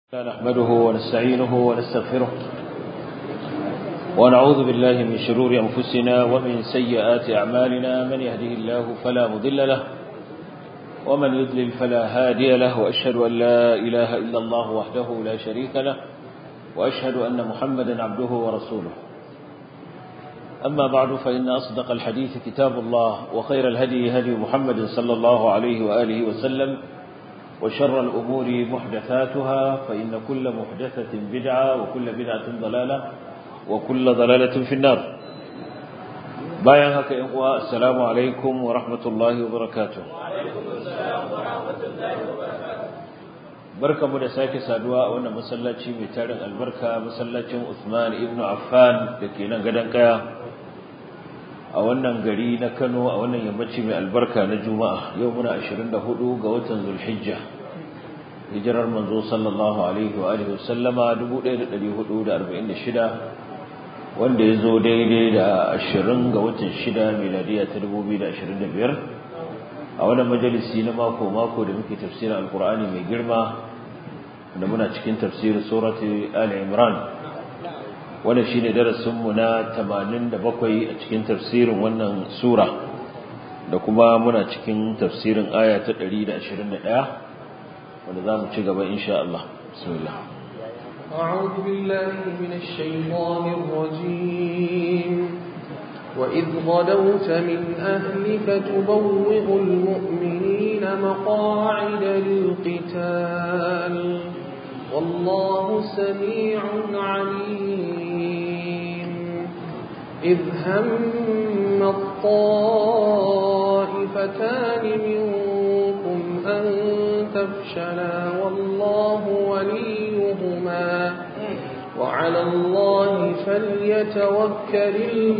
نحمده ونستعينه ونستغفره ونعوذ بالله من شرور أنفسنا ومن سيئات أعمالنا من يهده الله فلا مضل له ومن يضلل فلا هادي له وأشهد أن لا إله إلا الله وحده لا شريك له وأشهد أن محمدا عبده ورسوله أما بعد فإن أصدق الحديث كتاب الله وخير الهدي هدي محمد صلى الله عليه وآله وسلم وشر الأمور محدثاتها فإن كل محدثة بدعة وكل بدعة ضلالة وكل ضلالة في النار بايان هكا إخوة السلام عليكم ورحمة الله وبركاته وعليكم السلام ورحمة الله وبركاته barka mu da sake saduwa a wannan masallaci mai tarin albarka masallacin Uthman ibn Affan da ke nan gadon kaya a wannan gari na Kano a wannan yammaci mai albarka na Juma'a yau muna 24 ga watan Zulhijja hijirar manzo sallallahu alaihi wa alihi wasallama 1446 wanda ya zo daidai da 20 ga watan 6 miladiya ta 2025 a wannan majalisi na mako mako da muke tafsirin alkur'ani mai girma da muna cikin tafsirin surati ali imran wannan shine darasin mu na 87 a cikin tafsirin wannan sura da kuma muna cikin tafsirin aya ta 121 wanda zamu ci gaba insha Allah bismillah أعوذ بالله من الشيطان الرجيم وإذ غدوت من أهلك تبوئ المؤمنين مقاعد للقتال والله سميع عليم إذ هم الطائفتان منكم أن تفشلا والله وليهما وعلى الله فليتوكل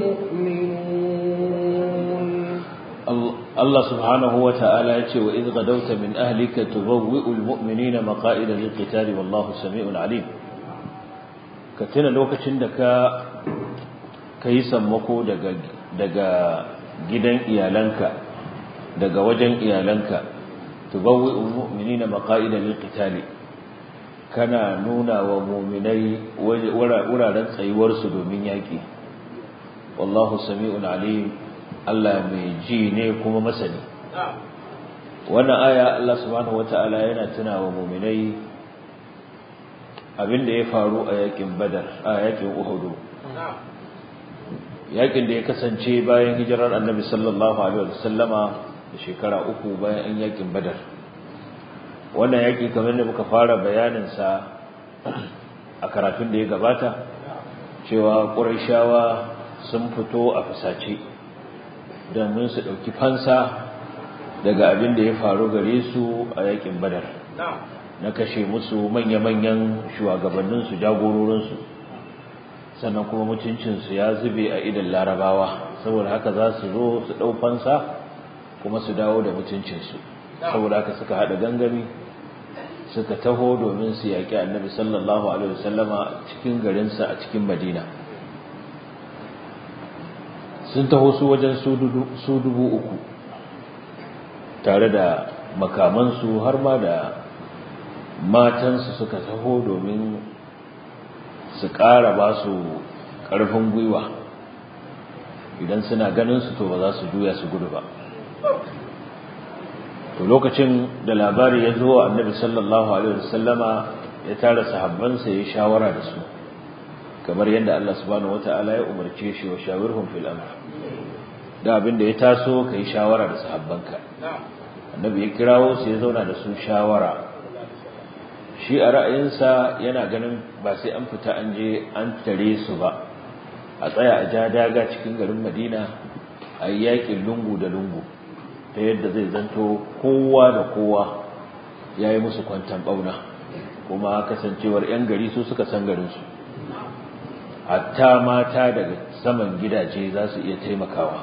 المؤمنون الله سبحانه وتعالى يقول وإذ غدوت من أهلك تبوئ المؤمنين مقائد للقتال والله سميع عليم كتنا لوكة عندك كيسا مكو دقا gidan iyalanka daga wajen iyalanka tubawwi'ul mu'minina maqa'ida lil qitali kana nuna wa mu'minai wuraren tsayuwar su domin yaki wallahu sami'un alim Allah mai ji ne kuma masani wannan aya Allah subhanahu wata'ala yana tuna wa mu'minai abinda ya faru a yakin badar a yakin uhudu yakin da ya kasance bayan hijirar annabi sallallahu alaihi wasallama da shekara uku bayan an yakin badar wannan yaki kamar da muka fara bayanin sa a karatun da ya gabata cewa qurayshawa sun fito a fusace domin su dauki fansa daga abin da ya faru gare su a yakin badar na kashe musu manya-manyan shugabanninsu jagororinsu sannan kuma mutuncinsu ya zube a idan larabawa saboda haka za su zo su ɗau fansa kuma su dawo da mutuncinsu saboda haka suka haɗa gangami suka taho domin su yaƙi annabi sallallahu alaihi wasallama cikin garinsa a cikin madina sun taho su wajen su dubu uku tare da makamansu har ma da matansu suka taho domin su ƙara ba su ƙarfin gwiwa idan suna ganin su to ba za su juya su gudu ba to lokacin da labari ya zo annabi sallallahu alaihi wasallama ya tara sahabbansa ya shawara da su kamar yadda Allah subhanahu wataala ya umarce shi wa shawirhum fil amr da abin da ya taso kai shawara da sahabbanka annabi ya kirawo su ya zauna da su shawara shi a ra'ayinsa yana ganin ba sai an fita an je an tare su ba a tsaya a ja daga cikin garin madina a yi yakin lungu da lungu ta yadda zai zanto kowa da kowa ya yi musu kwantan ɓauna kuma kasancewar 'yan gari su suka san garinsu hatta mata daga saman gidaje za su iya taimakawa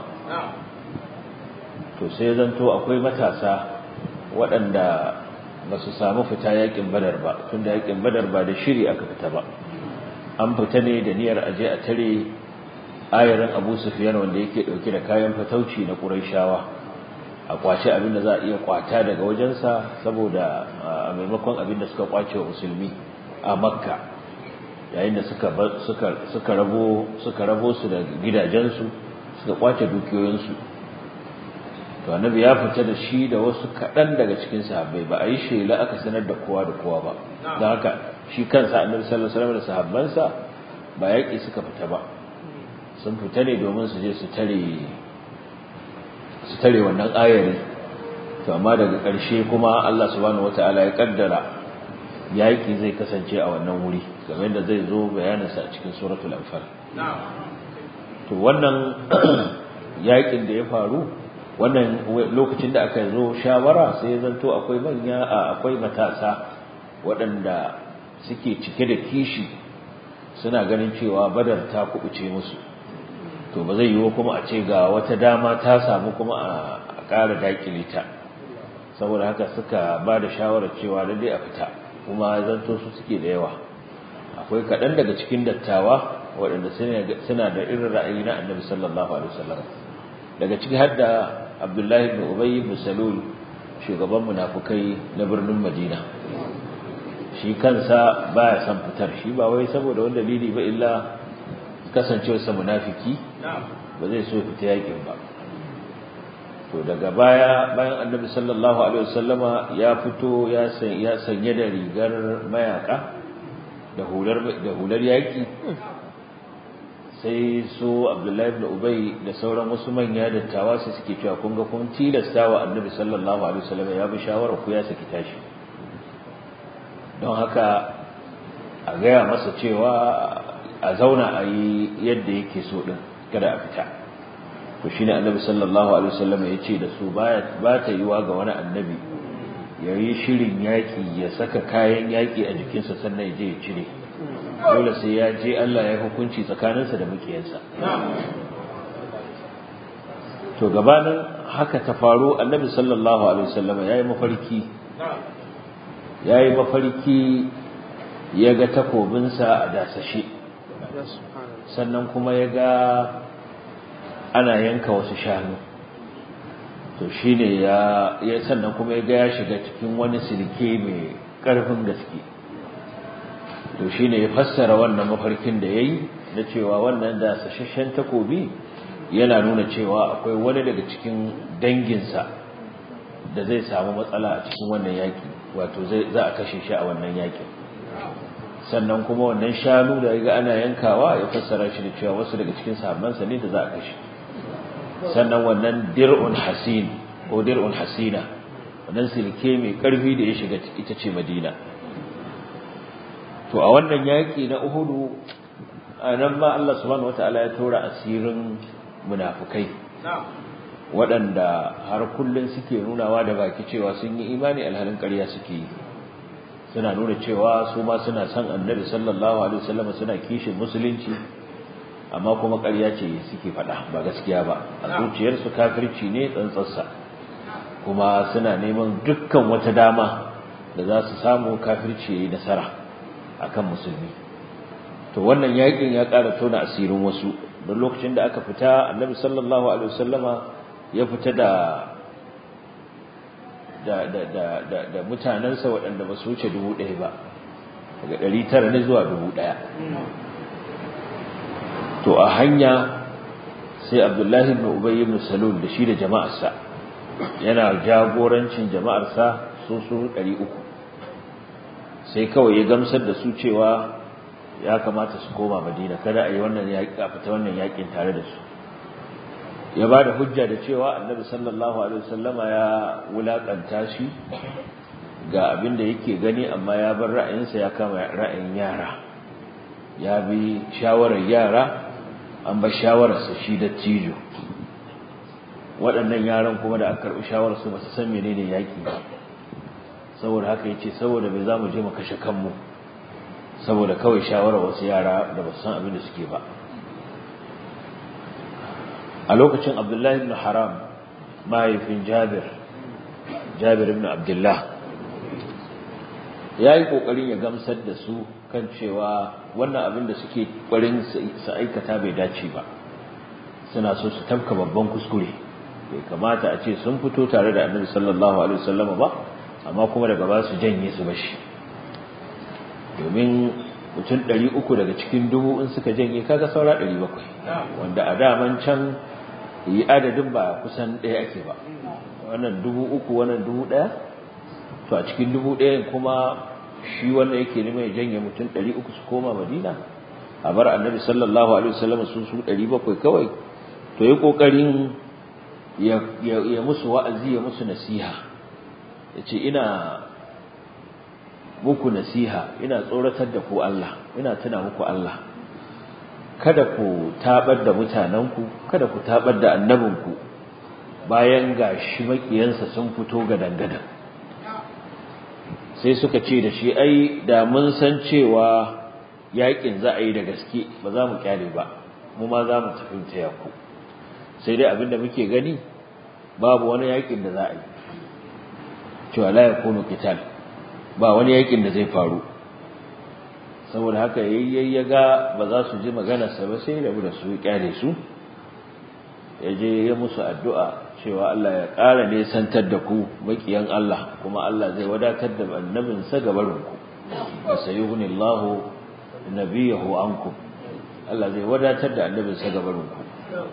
to sai zanto akwai matasa waɗanda ba su samu fita yakin badar ba tunda yakin badar ba da shiri aka fita ba an fita ne da niyyar aje a tare ayarin Abu Sufyan wanda yake dauke da kayan fatauci na Qurayshawa a kwace abin da za a iya kwata daga wajensa saboda a maimakon abin da suka kwace wa musulmi a makka yayin da suka suka suka rabo suka rabo su da gidajensu suka kwace dukiyoyinsu to annabi ya fita da shi da wasu kaɗan daga cikin sahabbai ba a yi shela aka sanar da kowa da kowa ba don haka shi kansa annabi sallallahu alaihi wasallam da sahabbansa ba yaƙi suka fita ba sun fita ne domin su je su tare su tare wannan ayari to amma daga ƙarshe kuma Allah subhanahu wataala ya kaddara yaƙi zai kasance a wannan wuri game da zai zo bayaninsa a cikin suratul anfal to wannan yaƙin da ya faru wannan lokacin da aka zo shawara sai ya zanto akwai manya akwai matasa waɗanda suke cike da kishi suna ganin cewa badar ta kubuce musu to ba zai yiwu kuma a ce ga wata dama ta samu kuma a ƙara dakile ta saboda haka suka ba da shawarar cewa dai a fita kuma zanto su suke da yawa akwai kaɗan daga cikin dattawa waɗanda suna da irin ra'ayi na annabi sallallahu alaihi wasallam daga ciki har da abdullahi ibn ubay ibn salul shugaban munafukai na birnin madina shi kansa baya son fitar shi ba wai saboda wani dalili ba illa kasancewarsa munafiki ba zai so fita yakin ba to daga baya bayan annabi sallallahu alaihi wasallama ya fito ya ya sanye da rigar mayaka da hular da hular yaki sai su Abdullahi ibn Ubay da sauran wasu manya dattawa su suke cewa kun ga kun tilasta wa annabi sallallahu alaihi wasallama ya bi shawara ku ya saki tashi don haka a gaya masa cewa a zauna a yi yadda yake so din kada a fita to shine annabi sallallahu alaihi wasallam ya ce da su ba ta yiwa ga wani annabi ya yi shirin yaƙi ya saka kayan yaƙi a jikinsa sannan ya je ya cire dole sai ya je Allah ya hukunci tsakaninsa da mukiyansa to gabanin haka ta faru annabi sallallahu alaihi wasallam ya yi mafarki ya yi mafarki ya ga takobinsa a dasashe sannan kuma ya ga ana yanka wasu shanu to shine ya ya sannan kuma ya ga ya shiga cikin wani silke mai karfin gaske to shine ya fassara wannan mafarkin da yayi na cewa wannan da sashashen takobi yana nuna cewa akwai wani daga cikin danginsa da zai samu matsala a cikin wannan yaki wato zai za a kashe shi a wannan yakin sannan kuma wannan shanu da ya ga ana yankawa ya fassara shi da cewa wasu daga cikin sahabbansa ne da za a kashe sannan wannan dir'un hasin ko dir'un hasina wannan silke mai karfi da ya shiga ita ce Madina to a wannan yaki na Uhudu anan ma Allah subhanahu wataala ya tora asirin munafukai waɗanda har kullun suke nunawa da baki cewa sun yi imani alhalin ƙarya suke yi suna nuna cewa su ma suna son annabi sallallahu alaihi wasallam suna kishin musulunci amma kuma ƙarya ce suke faɗa ba gaskiya ba a zuciyarsu kafirci ne tsantsarsa kuma suna neman dukkan wata dama da za su samu kafirci ya yi nasara akan musulmi to wannan yakin ya ƙara tona asirin wasu don lokacin da aka fita annabi sallallahu alaihi wasallama ya fita da da da da da, da mutanansa waɗanda ba su wuce dubu ɗaya ba daga ɗari tara ne zuwa dubu ɗaya to a hanya sai abdullahi ibn ubay ibn salul da shi da jama'arsa yana jagorancin jama'arsa su su 300 sai kawai ya gamsar da su cewa ya kamata su koma madina kada a yi wannan yaƙi a fita wannan yaƙin tare da su ya ba da hujja da cewa annabi sallallahu alaihi wasallama ya wulakanta shi ga abin da yake gani amma ya bar ra'ayinsa ya kama ra'ayin yara ya bi shawarar yara an bar shawararsa shi da cijo waɗannan yaran kuma da aka karɓi shawararsu ba su san menene yaƙi ba saboda haka yace saboda bai za mu je mu kashe kanmu saboda kawai shawarar wasu yara da ba su san abin da suke ba a lokacin abdullahi ibn haram mahaifin jabir jabir ibn abdullah ya yi ƙoƙarin ya gamsar da su kan cewa wannan abin da suke ƙwarin su aikata bai dace ba suna so su tafka babban kuskure bai kamata a ce sun fito tare da annabi sallallahu alaihi wasallam ba amma kuma daga ba su janye su bashi domin mutum ɗari uku daga cikin dubu in suka janye kaga saura ɗari bakwai wanda a daman can yi adadin ba kusan ɗaya ake ba wannan dubu uku wannan dubu ɗaya to a cikin dubu ɗaya kuma shi wanda yake neman ya janye mutum ɗari uku su koma madina a bar annabi sallallahu alaihi wasallam su su ɗari bakwai kawai to yi ƙoƙarin ya musu wa'azi ya musu nasiha ya ce ina muku nasiha ina tsoratar da ku Allah ina tuna muku Allah kada ku tabar da mutanenku kada ku tabar da annabinku bayan gashi makiyansa sun fito ga dangadan sai suka ce da shi ai da mun san cewa yakin za a yi da gaske ba za mu kyale ba mu ma za mu tafi taya ku sai dai abinda muke gani babu wani yakin da za a yi cewa la yakunu qital ba wani yakin da zai faru saboda haka yayyay ya ga ba za su ji maganarsa ba sai rabu da su kyale su ya je ya musu addu'a cewa Allah ya ƙara nesantar da ku makiyan Allah kuma Allah zai wadatar da annabinsa gabarin ku wasayuhnillahu nabiyahu ankum Allah zai wadatar da annabinsa gabarin ku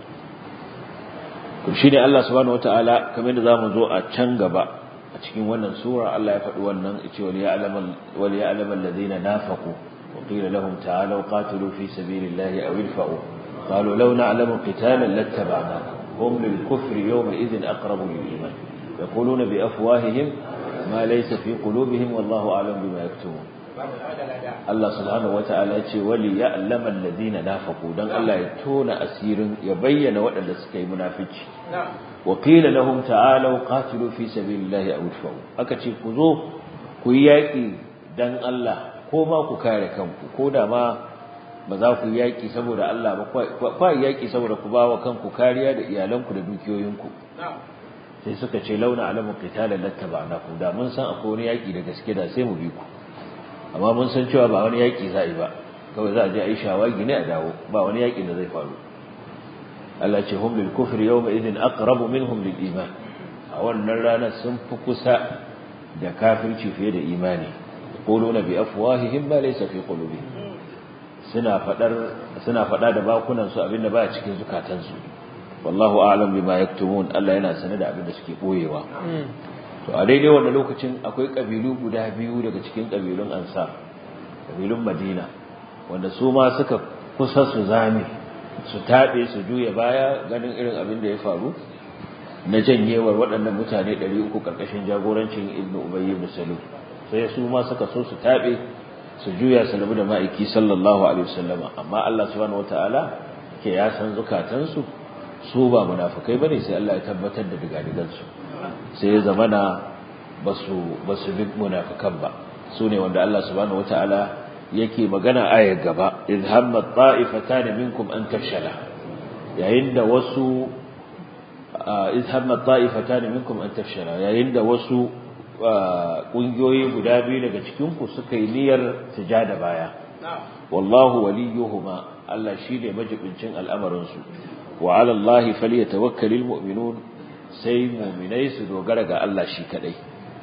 to shine Allah subhanahu wataala kamar da zamu zo a can gaba a cikin wannan sura Allah ya faɗi wannan yace wal ya'lamal wal ya'lamal ladina nafaqu wa qila lahum ta'alu qatilu fi sabilillahi aw idfa'u qalu law na'lamu qitalan lattaba'nakum hum lil kufri yawma idhin aqrabu lil iman yaquluna bi afwahihim ma laysa fi qulubihim wallahu a'lam bima yaktubun Allah subhanahu wata'ala ce wali ya'lamal ladina nafaqu dan Allah ya tona asirin ya bayyana waɗanda suka yi munafici wa qila lahum ta'alu qatilu fi sabilillahi aw idfa'u aka ce ku zo ku yi yaki dan Allah ko ma ku kare kanku ko da ma ba za ku yi yaki saboda Allah ba kwa yaki saboda ku bawa kanku kariya da iyalanku da dukiyoyinku sai suka ce launa alamu qitalan lattaba'nakum da mun san akwai wani yaki da gaske da sai mu bi ku amma mun san cewa ba wani yaƙi za a yi ba kawai za a je a yi shawagi ne a dawo ba wani yaƙi da zai faru Allah ce hum lil kufri yawma idhin aqrabu minhum lil iman a wannan ranar sun fi kusa da kafirci fiye da imani yaquluna bi afwahihim ma laysa fi qulubihim suna fadar suna fada da bakunan su abinda baya cikin zukatansu wallahu a'lam bima yaktumun Allah yana sanar da abinda suke boyewa to a daidai wannan lokacin akwai kabilu guda biyu daga cikin kabilun ansar kabilun madina wanda su ma suka kusa su zame su taɓe su juya baya ganin irin abin da ya faru na janyewar waɗannan mutane 300 ƙarƙashin jagorancin ibnu ubayy ibn salul sai su ma suka so su taɓe su juya su rabu da ma'aiki sallallahu alaihi wasallama amma Allah subhanahu wataala ke ya san zukatansu su ba munafikai bane sai Allah ya tabbatar da digadigansu sai ya zamana basu basu bi munafikan ba sune wanda Allah subhanahu wataala yake magana ayar gaba idh hamma ta'ifatan minkum an tafshala yayin da wasu idh hamma ta'ifatan minkum an tafshala yayin da wasu kungiyoyi guda biyu daga cikin ku suka yi niyyar sujada baya wallahu waliyuhuma Allah shine majibincin al'amarin su wa 'ala Allah falyatawakkalul mu'minun sai mu'minai su dogara ga Allah shi kadai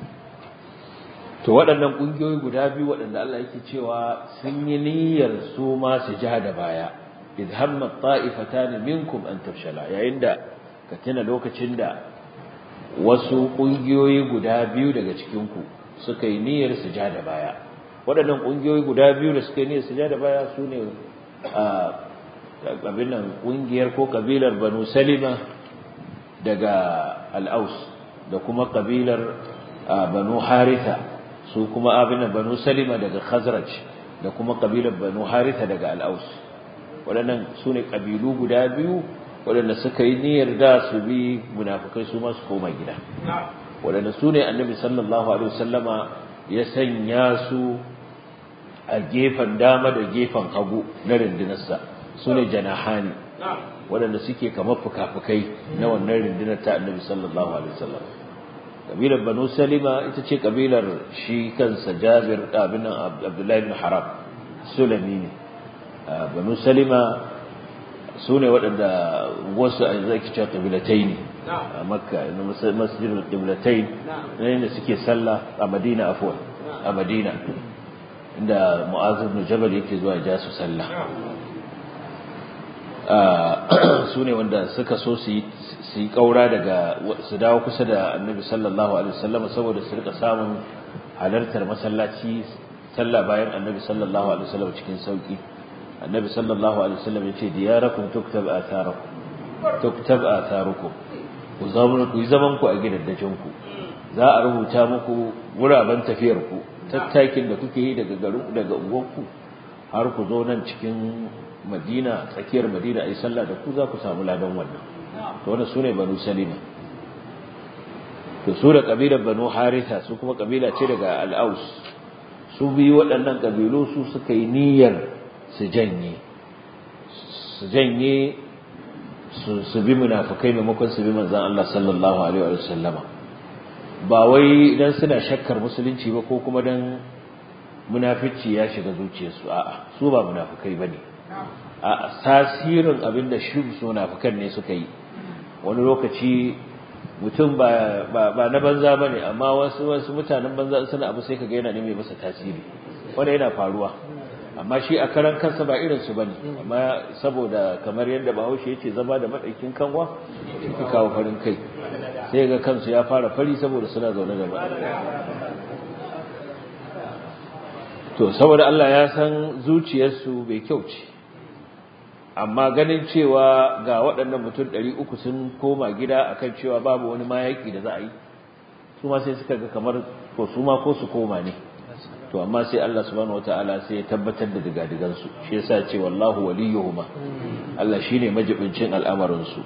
to waɗannan ƙungiyoyi guda biyu waɗanda Allah yake cewa sun yi niyyar su ma su ja da baya idh hamma ta'ifatan minkum an tafshala yayin da ka tuna lokacin da wasu ƙungiyoyi guda biyu daga cikin ku suka yi niyyar su ja da baya waɗannan ƙungiyoyi guda biyu da suka yi niyyar su ja da baya su ne a abin nan ƙungiyar ko kabilar Banu Salima daga Al-Aus da kuma kabilar Banu Haritha su kuma abin banu salima daga khazraj da kuma kabilar banu haritha daga al'aus waɗannan su ne ƙabilu guda biyu waɗanda suka yi niyyar da su bi munafukai su masu koma gida waɗanda su ne annabi sallallahu alaihi wasallama ya sanya su a gefen dama da gefen hagu na rundunarsa su ne janahani waɗanda suke kamar fuka-fukai na wannan rundunar ta annabi sallallahu alaihi wasallam kabilar banu salima ita ce kabilar shi kansa jabir abin abdullahi ibn haram sulami ne banu salima su ne waɗanda wasu a zai cewa kabilatai ne a makka masjidin kabilatai ne da suke sallah a madina afuwa a madina inda mu'az ibn jabal yake zuwa ya ja su sallah su ne wanda suka so su yi kaura daga su dawo kusa da annabi sallallahu alaihi wasallam saboda su rika samun halartar masallaci sallah bayan annabi sallallahu alaihi wasallam cikin sauki annabi sallallahu alaihi wasallam yace diyarakum tuktab atharakum tuktab atharukum ku zama ku zaman ku a gidajen ku za a rubuta muku guraben tafiyar ku tattakin da kuke yi daga garin daga unguwarku har ku zo nan cikin Madina tsakiyar Madina ai sallah da ku za ku samu ladan wannan to wannan sune banu salima to su da kabilar banu haritha su kuma kabila ce daga al-aus su biyu waɗannan kabilu su suka yi niyyar su janye su janye su bi munafikai maimakon su bi manzon Allah sallallahu alaihi wa sallama ba wai dan suna shakkar musulunci ba ko kuma dan munafici ya shiga zuciyarsu a'a su ba munafikai bane a tasirin abinda shi su munafikan ne suka yi wani lokaci mutum ba ba na banza bane amma wasu wasu mutanen banza suna abu sai kaga yana neme masa tasiri wanda yana faruwa amma shi a karan kansa ba irin su bane amma saboda kamar yadda Bahaushe yace zama da madaukin kanwa shi kawo farin kai sai ga kansu ya fara fari saboda suna zaune da to saboda Allah ya san zuciyarsu bai kyau ce amma ganin cewa ga waɗannan mutum ɗari uku sun koma gida akan cewa babu wani mayaki da za a yi su ma sai suka ga kamar ko su ma ko su koma ne to amma sai Allah subhanahu wataala sai ya tabbatar da digadigan su shi yasa ce wallahu waliyuhuma Allah shine majibincin al'amarin su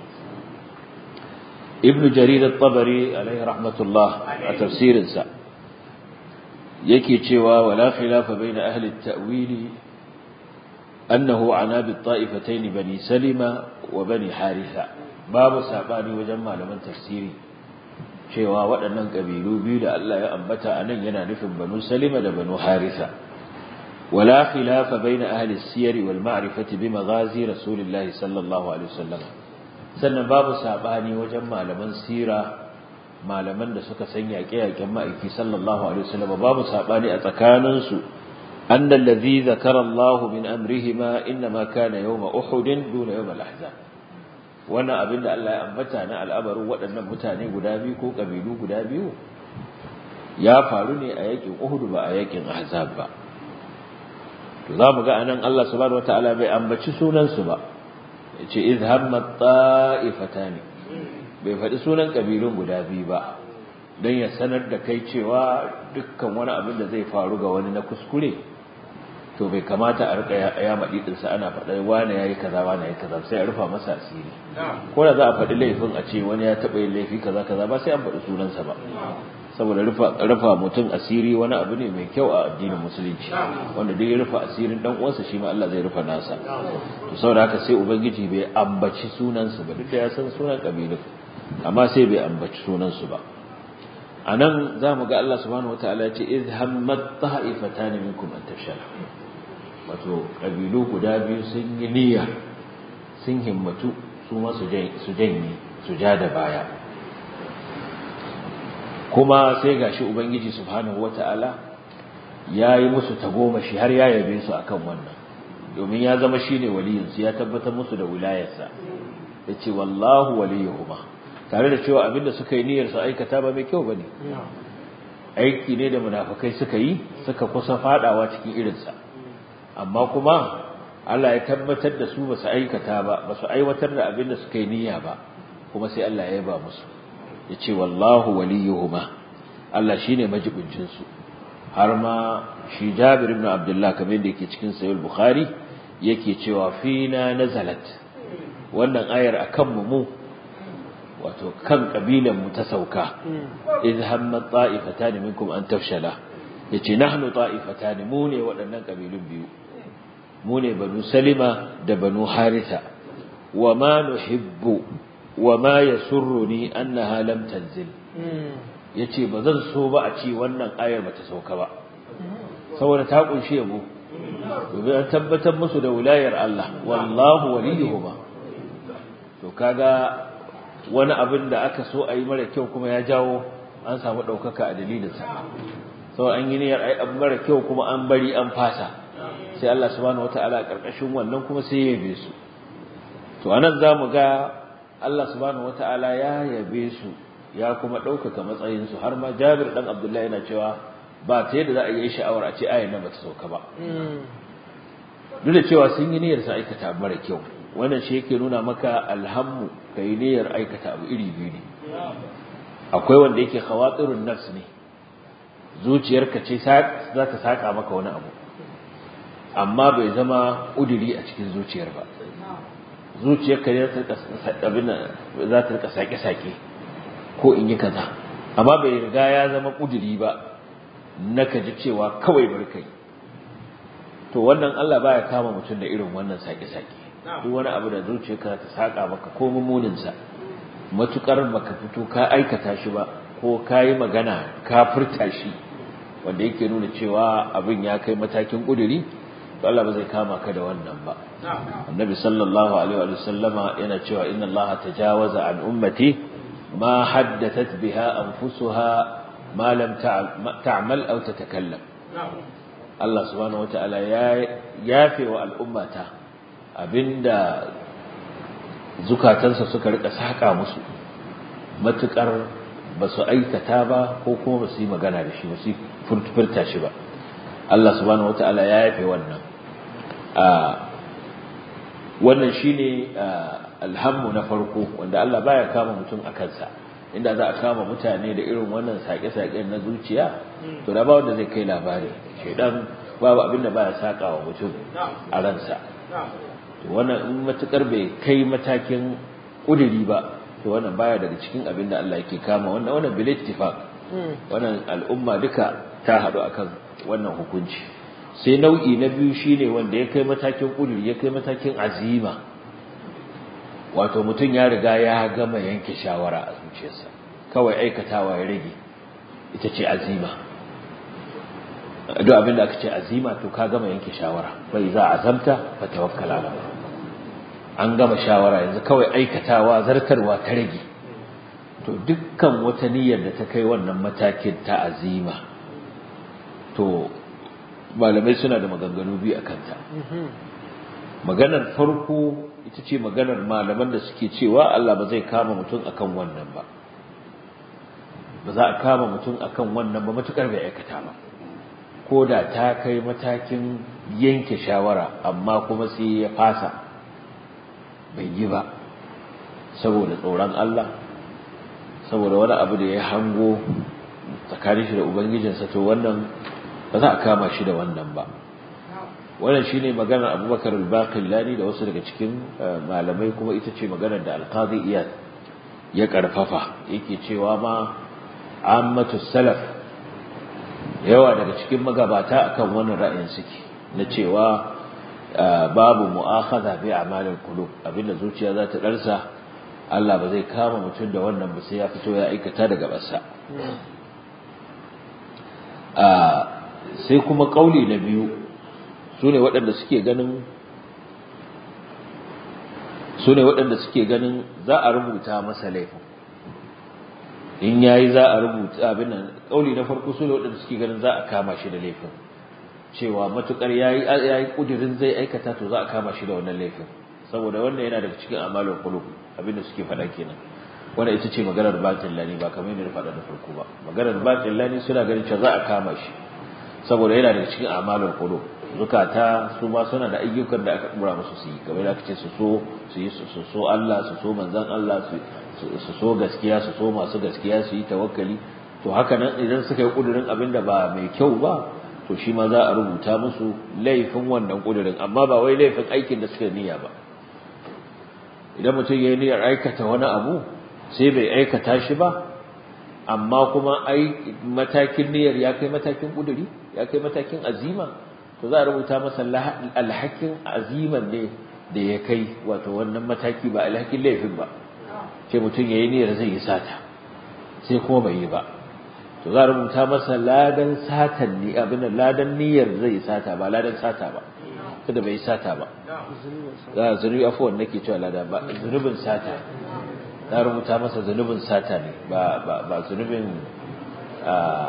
ibnu jarir at-tabari alaihi rahmatullah a tafsirin sa yake cewa wala khilafa baina ahli at-ta'wili annahu ana bi ta'ifatayn bani salima wa bani haritha babu sabani wajen malaman tafsiri cewa waɗannan ƙabilu biyu da Allah ya ambata a nan yana nufin banu salima da banu haritha wala khilafa baina ahli siyari wal ma'rifati bi maghazi rasulillahi sallallahu alaihi wasallam sannan babu sabani wajen malaman sira malaman da suka san yaƙe-yaƙen ma'aiki sallallahu alaihi wasallam babu sabani a tsakaninsu أن الذي ذكر الله من أمرهما إنما كان يوم أحد دون يوم الأحزاب وانا أبن الله أنبتنا الأمر وأن متاني قدابي كو قبيلو قدابي يا فارني أيكي أحد بأيكي أحزاب با تظام أن الله سبحانه وتعالى بأنبتش سونا سبا إذ هم الطائفتان bai faɗi sunan ƙabilun guda biyu ba don ya sanar da kai cewa dukkan wani abin da zai faru ga wani na kuskure to bai kamata a rika ya maɗi ɗinsa ana faɗa wane ya yi kaza wane ya yi kaza sai a rufa masa asiri ko da za a faɗi laifin a ce wani ya taɓa yin laifi kaza kaza ba sai an faɗi sunansa ba saboda rufa mutum asiri wani abu ne mai kyau a addinin musulunci wanda duk ya rufa asirin dan uwansa shi ma Allah zai rufa nasa to saboda haka sai ubangiji bai ambaci sunansa ba duk da ya san sunan kabilun amma sai bai ambaci sunansu ba a nan za mu ga Allah subhanahu wa ta'ala ce iz hammat ta'ifatan minkum an tafshala wato kabilu guda biyu sun yi niyya sun himmatu su ma su janye su ja da baya kuma sai gashi ubangiji subhanahu wa ta'ala ya yi musu tagomashi har ya yabe su akan wannan domin ya zama shine waliyinsu ya tabbatar musu da wilayarsa yace wallahu waliyuhuma tare da cewa abinda suka yi niyyar su aikata ba mai kyau bane aiki ne da munafikai suka yi suka kusa fadawa cikin irinsa amma kuma Allah ya tabbatar da su ba su aikata ba ba su aiwatar da abinda suka yi niyya ba kuma sai Allah ya yaba musu ya ce wallahu waliyuhuma Allah shine majibincin su har ma shi Jabir ibn Abdullah kamar da yake cikin Sahih Bukhari yake cewa fina nazalat wannan ayar akan mu mu wato kan kabilan mu ta sauka idh hamma ta'ifatan minkum an tafshala yace nahnu ta'ifatan mu ne waɗannan kabilun biyu mu ne banu salima da banu haritha wa ma nuhibbu wa ma yasurruni annaha lam tanzil yace ba zan so ba a ce wannan ayar bata sauka ba saboda ta kunshe mu domin an tabbatar musu da wilayar Allah wallahu waliyuhuma to kaga wani abin da aka so a yi mara kyau kuma ya jawo an samu ɗaukaka a dalilinsa sau an yi niyyar ai abu mara kyau kuma an bari an fasa sai Allah subhanahu wataala a karkashin wannan kuma sai ya yabe su to anan zamu ga Allah subhanahu wataala ya yabe su ya kuma ɗaukaka matsayin su har ma Jabir dan Abdullahi yana cewa ba ta yadda za a yi sha'awar a ce ayan nan bata sauka ba duk da cewa sun yi niyyar su aikata abu mara kyau wannan shi yake nuna maka alhammu kai niyyar aikata abu iri biyu ne akwai wanda yake khawatirun nafs ne zuciyarka ce za ta saka maka wani abu amma bai zama udiri a cikin zuciyar ba zuciyarka ne za ta rika sake-sake ko in yi kaza amma bai riga ya zama udiri ba na ka ji cewa kawai barkai to wannan Allah baya kama mutum da irin wannan sake-sake duk wani abu da zuciyarka ta saka maka ko mummuninsa matukar baka fito ka aikata shi ba ko ka yi magana ka furta shi wanda yake nuna cewa abin ya kai matakin kuduri to Allah ba zai kama ka da wannan ba annabi sallallahu alaihi wa sallama yana cewa inna Allah tajawaza an ummati ma haddathat biha anfusuha ma lam ta'mal aw tatakallam Allah subhanahu wataala ya yafe wa al'ummata abinda zukatansa suka rika saka musu matukar ba su aikata ba ko kuma ba su yi magana da shi ba su furta shi ba Allah subhanahu wataala ya yafe wannan a wannan shine alhammu na farko wanda Allah baya kama mutum a kansa inda za a kama mutane da irin wannan sake-sake na zuciya to da ba wanda zai kai labari shedan babu abin da baya saka wa mutum a ransa wannan in matukar bai kai matakin kuduri ba to wannan baya daga cikin abin da Allah yake kama wannan wannan bil ittifaq wannan al'umma duka ta hadu akan wannan hukunci sai nau'i na biyu shine wanda ya kai matakin kuduri ya kai matakin azima wato mutum ya riga ya gama yanke shawara a zuciyarsa kawai aikatawa ya rage ita ce azima duk abin da aka ce azima to ka gama yanke shawara bai za azamta fa tawakkal ala an gama shawara yanzu kawai aikatawa zartarwa ta rage to dukkan wata niyyar da ta kai wannan matakin ta azima to malamai suna da maganganu biyu akan ta maganar farko ita ce maganar malaman da suke cewa Allah ba zai kama mutum akan wannan ba ba za a kama mutum akan wannan ba matukar bai aikata ba ko da ta kai matakin yanke shawara amma kuma sai ya fasa bai yi ba saboda tsoron Allah saboda wani abu da ya hango tsakanin shi da ubangijinsa to wannan ba za a kama shi da wannan ba wannan shine maganar Abubakar al-Baqillani da wasu daga cikin malamai kuma ita ce maganar da Al-Qadi Iyad ya karfafa yake cewa ma ammatu salaf yawa daga cikin magabata akan wannan ra'ayin suke na cewa babu mu'akhadha bi a'malil qulub abinda zuciya za ta darsa Allah ba zai kama mutum da wannan ba sai ya fito ya aikata daga bassa sai kuma kauli na biyu sune waɗanda suke ganin sune waɗanda suke ganin za a rubuta masa laifin in yayi za a rubuta abin nan kauli na farko sune waɗanda suke ganin za a kama shi da laifin cewa matukar yayi yayi kudirin zai aikata to za a kama shi da wannan laifin saboda wannan yana daga cikin amalul qulub abinda suke faɗa kenan wanda ita ce maganar batin lani ba kamar yadda faɗa da farko ba maganar batin lani suna ganin cewa za a kama shi saboda yana daga cikin amalul qulub zukata su ma suna da ayyukan da aka dora musu su yi kamar da aka ce su so su yi su so Allah su so manzon Allah su su so gaskiya su so masu gaskiya su yi tawakkali to haka nan idan suka yi kudirin abin da ba mai kyau ba to shi ma za a rubuta musu laifin wannan kudirin amma ba wai laifin aikin da suka niyya ba idan mutum ya yi niyyar aikata wani abu sai bai aikata shi ba amma kuma ai matakin niyyar ya kai matakin kuduri ya kai matakin azima to za a rubuta masa alhakin aziman ne da ya kai wato wannan mataki ba alhakin laifin ba ce mutum ya yi niyyar zai yi sata sai kuma bai yi ba to za a rubuta masa ladan satan ne abin da ladan niyyar zai yi sata ba ladan sata ba kada bai yi sata ba za a zunubi afuwan nake cewa lada ba zunubin sata za a rubuta masa zunubin sata ne ba zunubin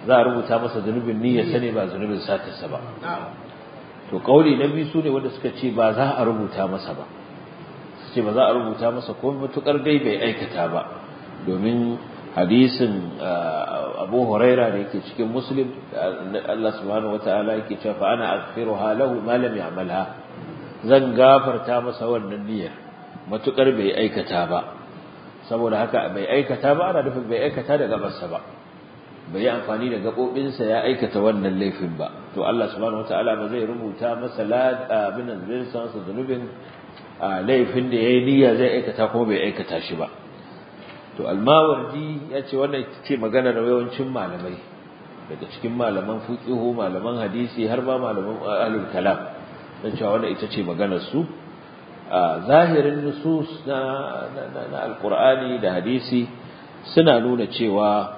za a rubuta masa zunubin niyyar sane ba zunubin satarsa ba to kauli na biyu sune wanda suka ce ba za a rubuta masa ba su ce ba za a rubuta masa ko matukar dai bai aikata ba domin hadisin Abu Huraira da yake cikin Muslim Allah subhanahu wataala yake cewa fa ana aghfiruha lahu ma lam ya'malha zan gafarta masa wannan niyyar matukar bai aikata ba saboda haka bai aikata ba ana nufin bai aikata da gabarsa ba bai yi amfani da gabobinsa ya aikata wannan laifin ba to Allah subhanahu wataala ba zai rubuta masa abin da zai san sa zunubin laifin da yayi niyya zai aikata kuma bai aikata shi ba to almawardi ya ce wannan ita ce magana da yawancin malamai daga cikin malaman fiqhu malaman hadisi har ma malaman ahlul kalam dan cewa wannan ita ce maganar su zahirin nusus na na alqur'ani da hadisi suna nuna cewa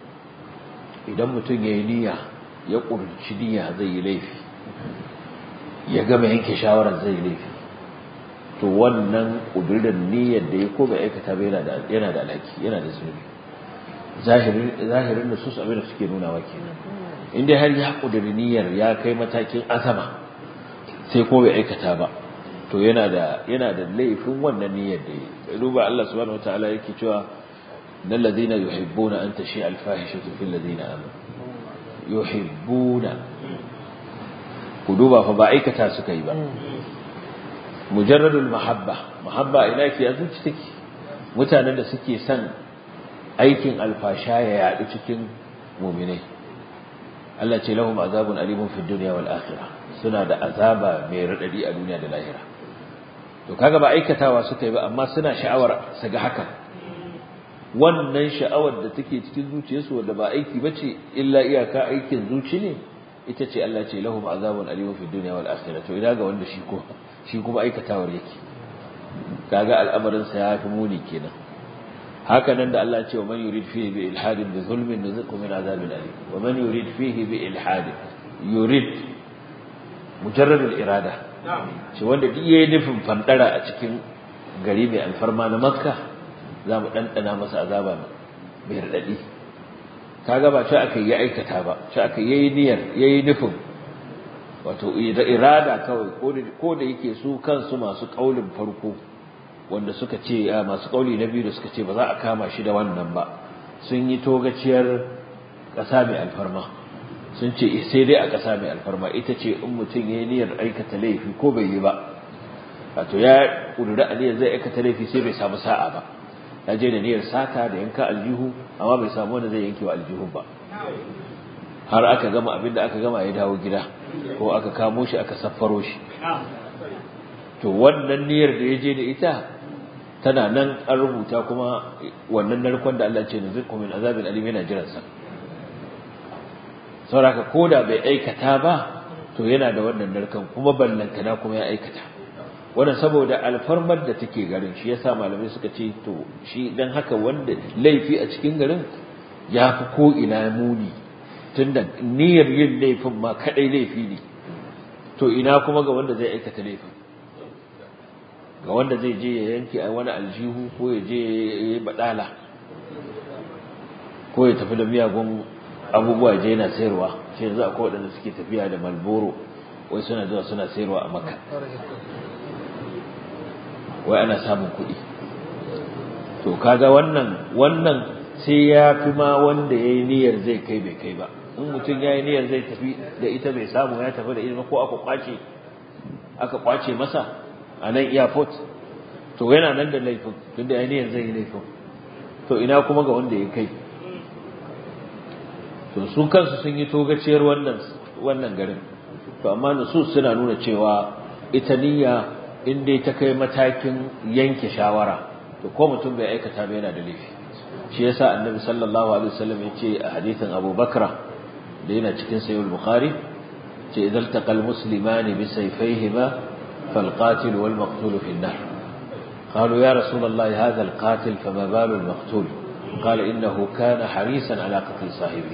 idan mutum yayi niyya ya kurci niyya zai yi laifi ya gama yanke shawarar zai yi laifi to wannan kudurin niyyar da ya ko bai aikata ba yana da yana da alhaki yana da zunubi zahirin zahirin nusus abin da suke nunawa kenan in dai har ya kuduri niyyar ya kai matakin azama sai ko bai aikata ba to yana da yana da laifin wannan niyyar da ya duba Allah subhanahu wataala yake cewa innal ladina yuhibbuna an tashi al fahishatu fil ladina amanu yuhibbuna ku duba fa ba aikata suka yi ba mujarradul mahabba mahabba ina ke a zuci take mutanen da suke son aikin alfasha ya yadu cikin mu'minai Allah ce lahum azabun alimun fid dunya wal akhirah suna da azaba mai radadi a duniya da lahira to kaga ba aikatawa suka yi ba amma suna sha'awar su ga hakan wannan sha'awar da take cikin zuciyarsu wanda ba aiki bace illa iyaka aikin zuci ne ita ce Allah ce lahum azabun alimun fid dunya wal akhirah to ina ga wanda shi ko shi kuma aikatawar yake kaga al'amarin sa yafi muni kenan haka nan da Allah ce wa man yurid fihi bi ilhadin bi zulmin nuziqu min azabin alim wa man yurid fihi bi ilhadin yurid mujarrad al-irada shi wanda duk yayi nufin fandara a cikin gari mai alfarma na makka za mu dandana masa azaba mai radadi kaga ba ce aka yi aikata ba ce aka yi niyyar yayi nufin wato da irada kawai ko da yake su kansu masu kaulin farko wanda suka ce masu kauli na biyu da suka ce ba za a kama shi da wannan ba sun yi togaciyar ƙasa mai alfarma sun ce sai dai a ƙasa mai alfarma ita ce in mutum ya yi niyyar aikata laifi ko bai yi ba wato ya ƙudura aniyar zai aikata laifi sai bai samu sa'a ba ya je da niyyar sata da yanka aljihu amma bai samu wanda zai yanke wa aljihun ba har aka gama abin da aka gama ya dawo gida ko aka kamo shi aka saffaro shi to wannan niyyar da ya je da ita tana nan an rubuta kuma wannan narkon da Allah ce nuziqu min azabil alim yana jiran sa saboda koda bai aikata ba to yana da wannan narkon kuma ballantana kuma ya aikata wannan saboda alfarmar da take garin shi yasa malamai suka ce to shi dan haka wanda laifi a cikin garin ya fi ko ina muni tunda niyyar yin laifin ma kadai laifi ne to ina kuma ga wanda zai aikata laifin ga wanda zai je ya yanke a wani aljihu ko ya je ya yi badala ko ya tafi da miyagun abubuwa je yana sayarwa shi yanzu akwai waɗanda suke tafiya da malboro wai suna zuwa suna sayarwa a maka wai ana samun kuɗi to kaga wannan wannan sai ya fi ma wanda ya yi niyyar zai kai bai kai ba in mutum ya yi niyyar zai tafi da ita bai samu ya tafi da ita ko aka kwace aka kwace masa a nan airport to yana nan da laifin tunda ya niyyar zai yi laifin to ina kuma ga wanda ya kai to su kansu sun yi togaciyar wannan wannan garin to amma nusus suna nuna cewa ita niyya in dai ta kai matakin yanke shawara to ko mutum bai aikata ba yana da laifi shi yasa annabi sallallahu alaihi wasallam yace a hadithin Abu Bakra da yana cikin sahih al-Bukhari ce idan taqal muslimani bi sayfayhima fal qatil wal maqtul fi an-nar قالوا يا رسول الله هذا القاتل فما بال المقتول قال إنه كان حريصا على قتل صاحبه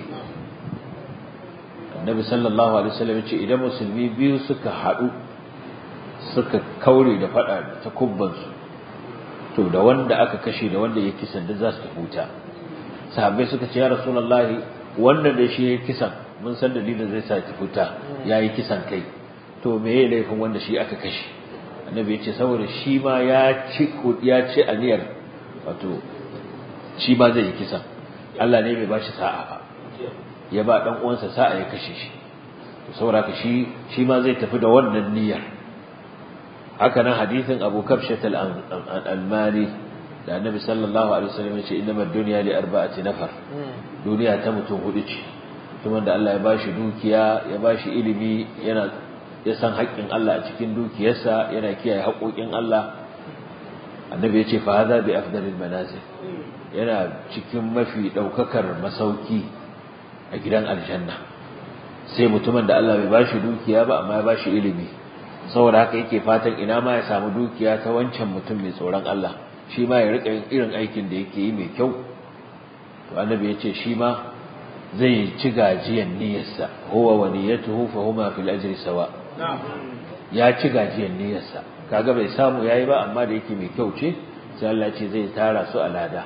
النبي صلى الله عليه وسلم يقول إذا مسلمي بيو سكا حدو سكا كوري دفع تكبنسو to da wanda aka kashe da wanda ya kisan da za su huta sahabbai suka ce ya rasulullahi wannan da shi yayi kisan mun san dalilin zai sa ki fita yayi kisan kai to me yayi laifin wanda shi aka kashe annabi ya ce saboda shi ma ya ci ya ci aniyar wato shi ma zai yi kisan Allah ne bai bashi sa'a ba ya ba dan uwansa sa'a ya kashe shi saboda ka shi shi ma zai tafi da wannan niyyar haka nan hadisin Abu Kabshat al-Almani da Annabi sallallahu alaihi wasallam ya ce innama ad-dunya li arba'ati nafar duniya ta mutum hudu ce mutumin da Allah ya bashi dukiya ya bashi ilimi yana ya san haƙƙin Allah a cikin dukiyarsa yana kiyaye haƙoƙin Allah Annabi ya ce fa hadha bi afdalil manazil yana cikin mafi daukakar masauki a gidan aljanna sai mutumin da Allah bai bashi dukiya ba amma ya bashi ilimi saboda haka yake fatan ina ma ya samu dukiya ta wancan mutum mai tsoron Allah shi ma ya rika yin irin aikin da yake yi mai kyau to annabi ya ce shi ma zai ci gajiyan niyyarsa huwa wa niyyatuhu fa huma fil ajri sawa ya ci gajiyan niyyarsa kaga bai samu yayi ba amma da yake mai kyau ce sai Allah ce zai tara su a lada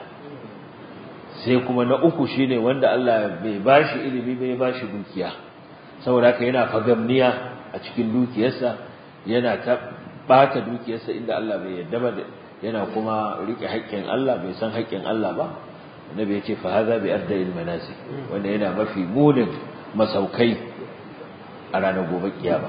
sai kuma na uku shine wanda Allah bai bashi ilimi bai bashi dukiya saboda haka yana fagamniya a cikin dukiyarsa yana ta bata dukiyarsa inda Allah bai yarda ba yana kuma rike haƙƙin Allah bai san haƙƙin Allah ba annabi ya ce fa hadha bi arda'il manasik wanda yana mafi munin masaukai a ranar gobe kiyama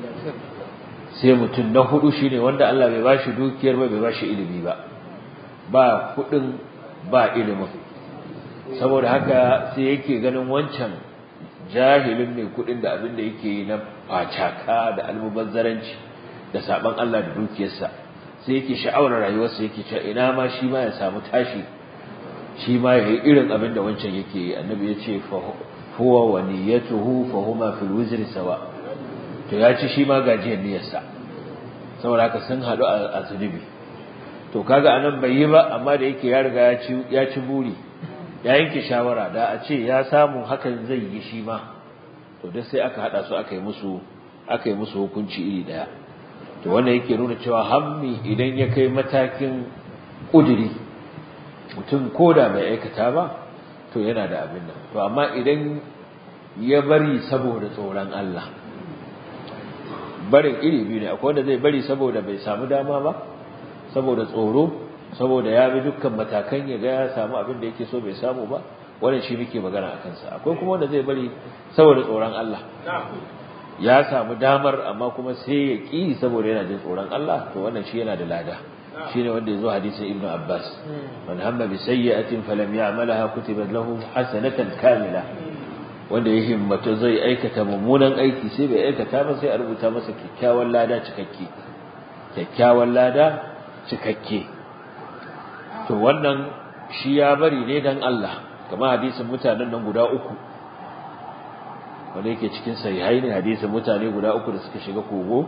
sai mutum na hudu shine wanda Allah bai bashi dukiyar ba bai bashi ilimi ba ba kudin ba ilimin saboda haka sai yake ganin wancan jahilin mai kudin da abin da yake yi na facaka da almubazzaranci da saban Allah da dukiyarsa sai yake sha'awar rayuwarsa yake cewa ina ma shi ma ya samu tashi shi ma ya yi irin abin da wancan yake yi annabi ya ce huwa wa niyyatuhu fa huma fil wizri sawa to ya ci shi ma gajiyar niyyarsa saboda haka sun haɗu a zunubi to kaga anan bai yi ba amma da yake ya riga ya ci ya ci buri ya yanke shawara da a ce ya samu hakan zai yi shi ma to duk sai aka hada su aka yi musu aka yi musu hukunci iri daya to wannan yake nuna cewa hammi idan ya kai matakin kuduri mutum koda bai aikata ba to yana da abin nan to amma idan ya bari saboda tsoron Allah barin iri biyu ne akwai wanda zai bari saboda bai samu dama ba saboda tsoro saboda ya bi dukkan matakan ya ga ya samu abin da yake so bai samu ba wannan shi muke magana a kansa akwai kuma wanda zai bari saboda tsoron Allah ya samu damar amma kuma sai ya ki saboda yana jin tsoron Allah to wannan shi yana da lada shine wanda yazo hadisin Ibn Abbas man hamma bi sayyi'atin falam ya'malha kutibat lahu hasanatan kamila wanda ya himmatu zai aikata mummunan aiki sai bai aikata ba sai a rubuta masa kyakkyawan lada cikakke kyakkyawan lada cikakke to wannan shi ya bari ne dan Allah kamar hadisin mutanen nan guda uku wanda yake cikin sahihai ne hadisin mutane guda uku da suka shiga kogo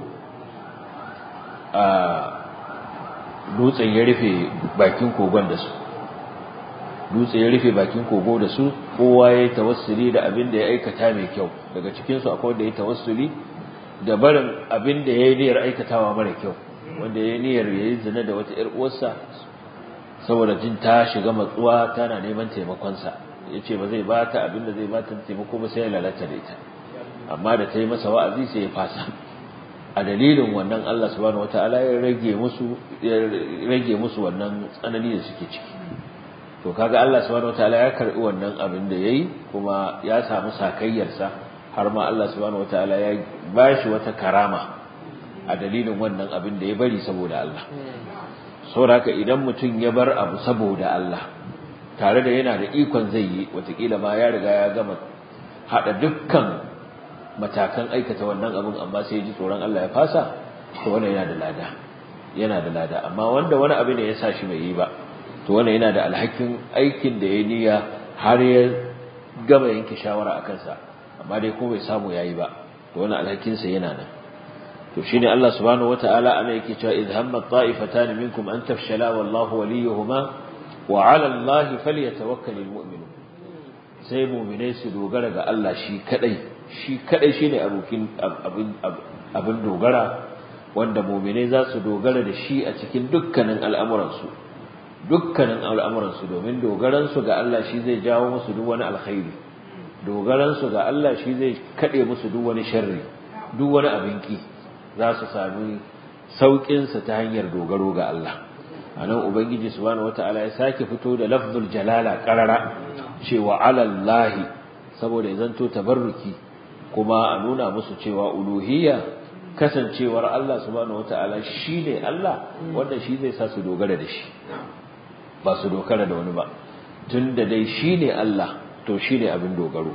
a dutsen ya rufe bakin kogon da su dutse ya rufe bakin kogo da su kowa ya yi tawassuli da abin da ya aikata mai kyau daga cikinsu akwai wanda ya yi tawassuli da barin abin da ya yi niyyar aikatawa mara kyau wanda ya yi niyyar ya yi zina da wata ‘yar uwarsa saboda jin ta shiga matsuwa tana neman taimakonsa ya ce ba zai ba ta abin da zai ba ta taimako ba sai ya lalata da ita amma da ta yi masa wa'azi sai ya fasa a dalilin wannan Allah subhanahu wataala ya rage musu ya rage musu wannan tsanani da suke ciki to kaga Allah subhanahu wataala ya karbi wannan abin da yayi kuma ya samu sakayyarsa har ma Allah subhanahu wataala ya bashi wata karama a dalilin wannan abin da ya bari saboda Allah saboda haka idan mutum ya bar abu saboda Allah tare da yana da ikon zai yi watakila ma ya riga ya gama hada dukkan matakan aikata wannan abin amma sai ya ji tsoron Allah ya fasa to wannan yana da lada yana da lada amma wanda wani abu ne ya sa shi bai yi ba to wannan yana da alhakin aikin da ya niyya har ya gama yanke shawara a kansa amma dai ko bai samu yayi ba to wannan alhakin sa yana nan to shine Allah subhanahu wataala ana yake cewa idh hamma ta'ifatan minkum an tafshala wallahu waliyuhuma wa 'ala Allahi falyatawakkalul mu'minun sai mu'minai su dogara ga Allah shi kadai shi kadai shine abokin abin abin dogara wanda mu'minai za su dogara da shi a cikin dukkanin al'amuransu dukkanin al'amuransu domin dogaransu ga Allah shi zai jawo musu duk wani alkhairi dogaransu ga Allah shi zai kaɗe musu duk wani sharri duk wani abin ki za su sami sauƙinsa ta hanyar dogaro ga Allah a nan ubangiji subhanahu wata'ala ya sake fito da lafzul jalala ƙarara cewa alallahi saboda ya zanto tabarruki kuma a nuna musu cewa uluhiyya kasancewar Allah subhanahu wata'ala shine Allah wanda shi zai sa su dogara da shi ba su dogara da wani ba tunda dai shine Allah to shine abin dogaro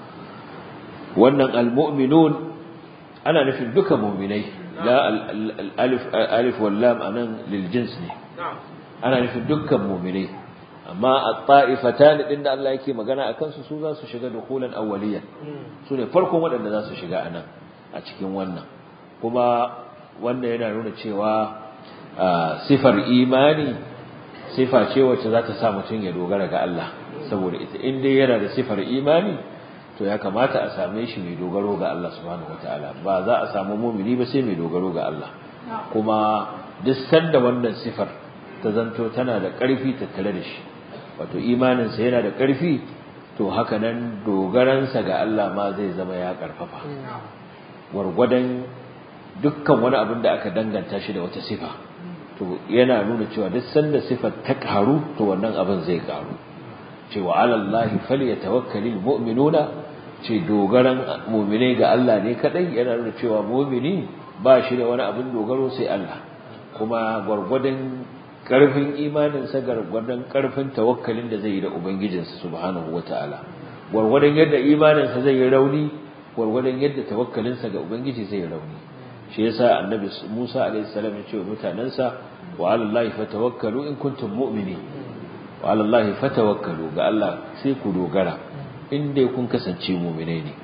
wannan almu'minun ana nufin duka mu'minai la alif alif wal lam anan lil jins ne ana nufin dukkan mu'minai amma at-ta'ifatan din da Allah yake magana akan su su za su shiga dukulan awwaliyan su ne farkon waɗanda za su shiga anan a cikin wannan kuma wannan yana nuna cewa sifar imani sifa ce wacce za ta sa mutum ya dogara ga Allah saboda ita in dai yana da sifar imani to ya kamata a same shi mai dogaro ga Allah subhanahu wataala ba za a samu mumini ba sai mai dogaro ga Allah kuma duk sanda wannan sifar ta zanto tana da ƙarfi tattare da shi wato imaninsa yana da ƙarfi to haka nan dogaransa ga Allah ma zai zama ya ƙarfafa gwargwadon dukkan wani abin da aka danganta shi da wata sifa to yana nuna cewa duk sanda sifar ta ƙaru to wannan abin zai ƙaru cewa alallahi falyatawakkalul mu'minuna ce dogaran mu'mine ga Allah ne kadai yana nuna cewa mu'mini ba shi da wani abin dogaro sai Allah kuma gwargwadon karfin imaninsa gwargwadon karfin tawakkalin da zai yi da ubangijinsa subhanahu wataala gwargwadon yadda imaninsa zai yi rauni gwargwadon yadda tawakkalinsa ga ubangiji zai yi rauni shi yasa annabi Musa alaihi salam ya ce wa mutanansa wa alallahi fatawakkalu in kuntum mu'minin wa alallahi fatawakkalu ga Allah sai ku dogara in dai kun kasance mu'minai ne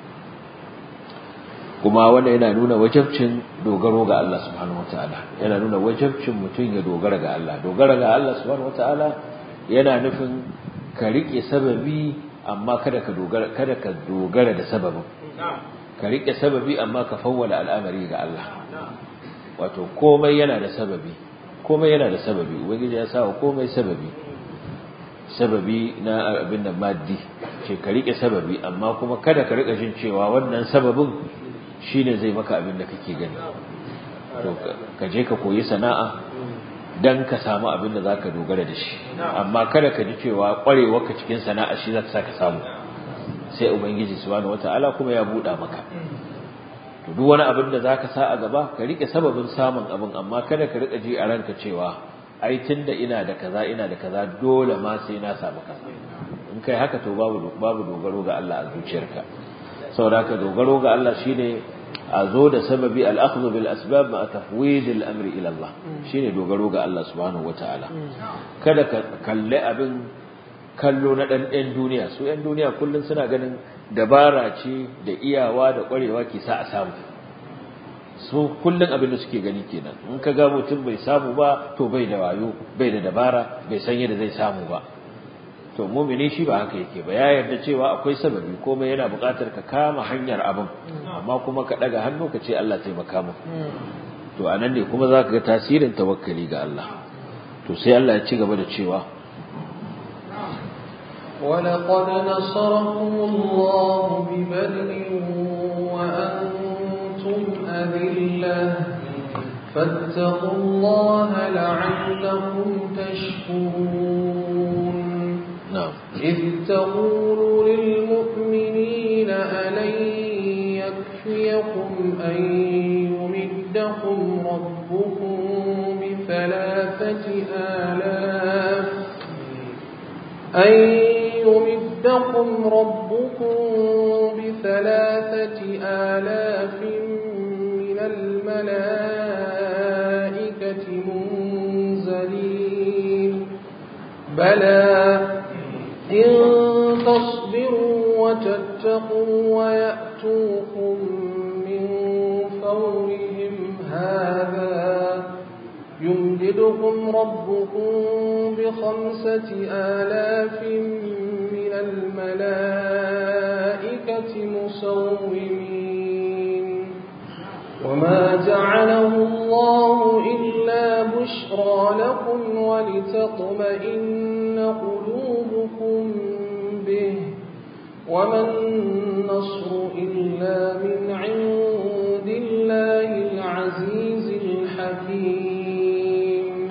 kuma wanda yana nuna wajabcin dogaro ga Allah subhanahu wataala yana nuna wajabcin mutum ya dogara ga Allah dogara ga Allah subhanahu wataala yana nufin ka rike sababi amma kada ka dogara kada ka dogara da sababin ka rike sababi amma ka fawwala al'amari ga Allah wato komai yana da sababi komai yana da sababi ubangiji ya sa komai sababi sababi na abin da maddi ce ka rike sababi amma kuma kada ka rika jin cewa wannan sababin shine zai maka abin da kake gani to ka je ka koyi sana'a dan ka samu abin da zaka dogara da shi amma kada ka ji cewa kwarewa ka cikin sana'a shi zaka saka samu sai ubangiji subhanahu wataala kuma ya buɗa maka to duk wani abin da zaka sa a gaba ka rike sababin samun abin amma kada ka rika ji a ranka cewa ai tunda ina da kaza ina da kaza dole ma sai na samu kaza in kai haka to babu babu dogaro ga Allah a zuciyarka saboda haka dogaro ga Allah shine a zo da sababi al-akhdhu bil asbab ma tafwid al-amri ila Allah shine dogaro ga Allah subhanahu wataala kada ka kalle abin kallo na dan ɗan duniya su ɗan duniya kullun suna ganin dabara ce da iyawa da ƙwarewa ke sa a samu su kullun abin da suke gani kenan in ka ga mutum bai samu ba to bai da wayo bai da dabara bai san yadda zai samu ba to mumini shi ba haka yake ba ya yarda cewa akwai sababi komai yana buƙatar ka kama hanyar abin amma kuma ka daga hannu ka ce Allah taimaka mu to anan ne kuma zaka ga tasirin tawakkali ga Allah to sai Allah ya ci gaba da cewa ولقد نصركم الله ببدر وأنتم أذلة فاتقوا الله لعلكم تشكرون نعم إذ تقول للمؤمنين ألن يكفيكم أن يمدكم ربكم بثلاثة آلاف أن يمدكم ربكم بثلاثة آلاف من الملائكة منزلين بلى إن تصبروا وتتقوا ويأتوكم من فورهم هذا يمددكم ربكم بخمسة آلاف من الملائكة مسومين وما جعله الله إلا بشرى لكم ولتطمئن قلوبكم به وما النصر إلا من عند الله العزيز الحكيم